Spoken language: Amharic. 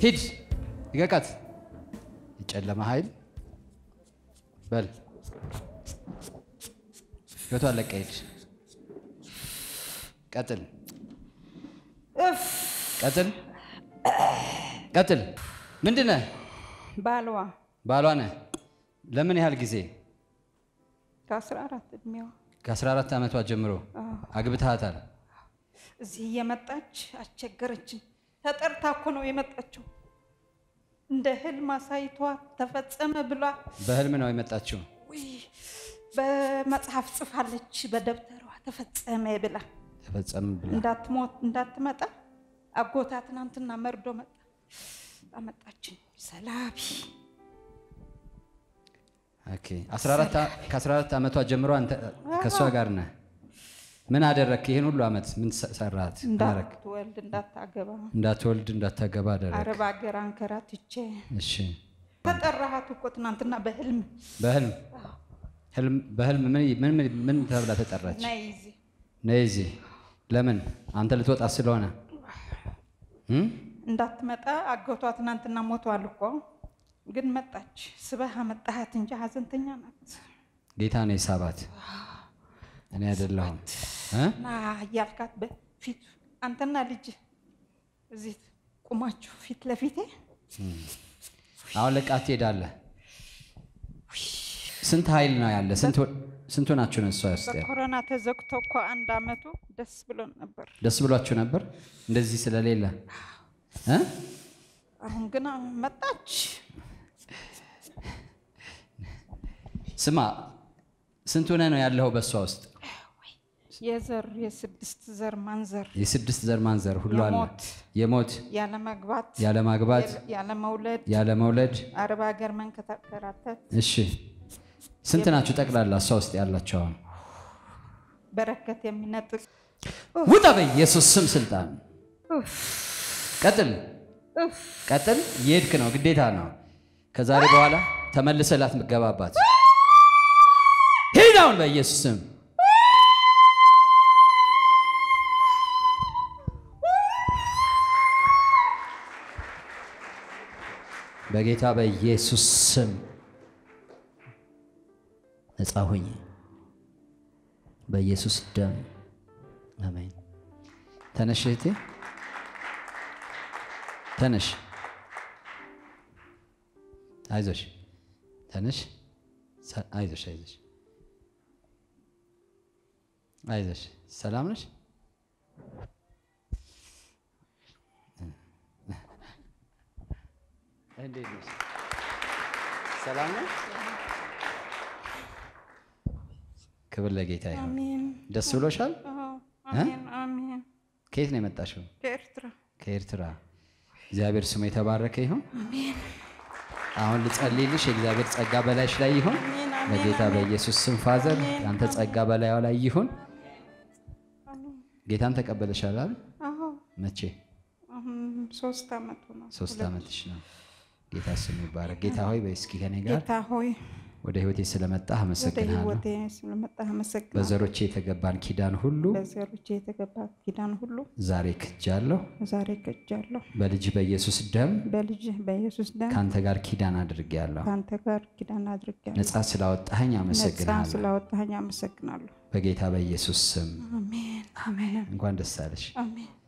ሂድ ይቀቃት። የጨለማ ኃይል በል ህይወቷን ለቀ ሂድ። ቀጥል ቀጥል ቀጥል። ምንድን ነህ? ባልዋ ባሏ ነህ። ለምን ያህል ጊዜ? ከአስራ አራት እድሜዋ ከ14 ዓመቷ ጀምሮ አግብተሃታል? እዚህ እየመጣች አስቸገረችን። ተጠርታ እኮ ነው የመጣችው። እንደ ህልም አሳይቷ ተፈጸመ ብሏ በህልም ነው የመጣችው። ውይ በመጽሐፍ ጽፋለች በደብተሯ ተፈጸመ ብላ ተፈጸም ብላ እንዳትሞት እንዳትመጣ አጎታ ትናንትና መርዶ መጣ አመጣችን ሰላቢ ኦኬ። 14 ዓ- ከ14 ዓመቷ ጀምሮ አንተ ከእሷ ጋር ነህ። ምን አደረግክ? ይህን ሁሉ ዓመት ምን ሰ- ሰራት? ምን አደረግክ? እንዳትወልድ እንዳታገባ እንዳትወልድ እንዳታገባ አደረግ። አረብ ሀገር አንከራትቼ እሺ። ተጠራሃት እኮ ትናንትና በህልም በህልም ህልም በህልም ምን ምን ምን- ምን ተብላ ተጠራች? ነይ እዚህ ነይ እዚህ። ለምን? አንተ ልትወጣ ስለሆነ እም? እንዳትመጣ አጎቷ ትናንትና ሞቷል እኮ ግን መጣች። ስበህ አመጣሃት እንጂ ሀዘንተኛ ናት። ጌታ ነው የሳባት እኔ አይደለሁም እ? ና እያልካት በፊት አንተና ልጅ እዚህ ቁማችሁ ፊት ለፊቴ አሁን ለቃት ትሄዳለህ። ስንት ኃይል ነው ያለ? ስንት ስንቱ ናችሁ ነው እሷ ውስጥ ያለ? በኮሮና ተዘግቶ እኮ አንድ አመቱ ደስ ብሎን ነበር። ደስ ብሏችሁ ነበር እንደዚህ ስለሌለ እ? አሁን ግን መጣች። ስማ ስንት ሆነህ ነው ያለኸው በእሷ ውስጥ? የዘር የስድስት ዘር ማንዘር የስድስት ዘር ማንዘር ሁሉ አለ። የሞት የሞት ያለ መግባት ያለ ማግባት ያለ መውለድ ያለ መውለድ። አረብ ሀገር መንከራተት እሺ ስንት ናችሁ ጠቅላላ እሷ ውስጥ ያላቸው? አሁን በረከት የሚነጥቅ ውጣ በኢየሱስ ስም ስልጣን። ቀጥል ቀጥል። እየሄድክ ነው፣ ግዴታ ነው። ከዛሬ በኋላ ተመልሰህ ላትገባባት ሂድ አሁን በኢየሱስ ስም። በጌታ በኢየሱስ ስም ነፃ ሁኝ። በኢየሱስ ደም አሜን። ተነሽ እህቴ ተነሽ፣ አይዞሽ፣ ተነሽ፣ ሰ- አይዞሽ፣ አይዞሽ፣ አይዞሽ። ሰላም ነሽ? እንዴት ነሽ? ሰላም ነሽ? ክብር ለጌታ ይሁን። አሜን ደስ ብሎሻል? አዎ፣ አሜን አሜን። ከየት ነው የመጣሽው? ከኤርትራ ከኤርትራ። እግዚአብሔር ስሙ የተባረከ ይሁን። አሁን ልጸልይልሽ፣ የእግዚአብሔር ጸጋ በላይሽ ላይ ይሁን። አሜን አሜን በጌታ በኢየሱስ ስም ፋዘር፣ ያንተ ጸጋ በላዩ ላይ ይሁን። አሜን። ጌታን ተቀበለሻል አይደል? አዎ መቼ? አሁን ሶስት አመቱ ነው። ሶስት ዓመትሽ ነው። ጌታ ስሙ ይባረክ። ጌታ ሆይ በይ እስኪ ከኔ ጋር ጌታ ሆይ ወደ ህይወቴ ስለመጣህ ወደ አመሰግንሃለሁ። ህይወቴ ስለመጣህ አመሰግናለሁ። በዘሮቼ የተገባን ኪዳን ሁሉ በዘሮቼ የተገባ ኪዳን ሁሉ ዛሬ ክጃለሁ። ዛሬ ከጃለሁ። በልጅ በኢየሱስ ደም በልጅህ በኢየሱስ ደም ከአንተ ጋር ኪዳን አድርጌያለሁ። ከአንተ ጋር ኪዳን አድርጌያለሁ። ነፃ ስላወጣኸኝ ነፃ አመሰግንሃለሁ። ስላወጣኸኝ አመሰግናለሁ። በጌታ በኢየሱስ ስም አሜን አሜን እንኳን ደስ አለሽ። አሜን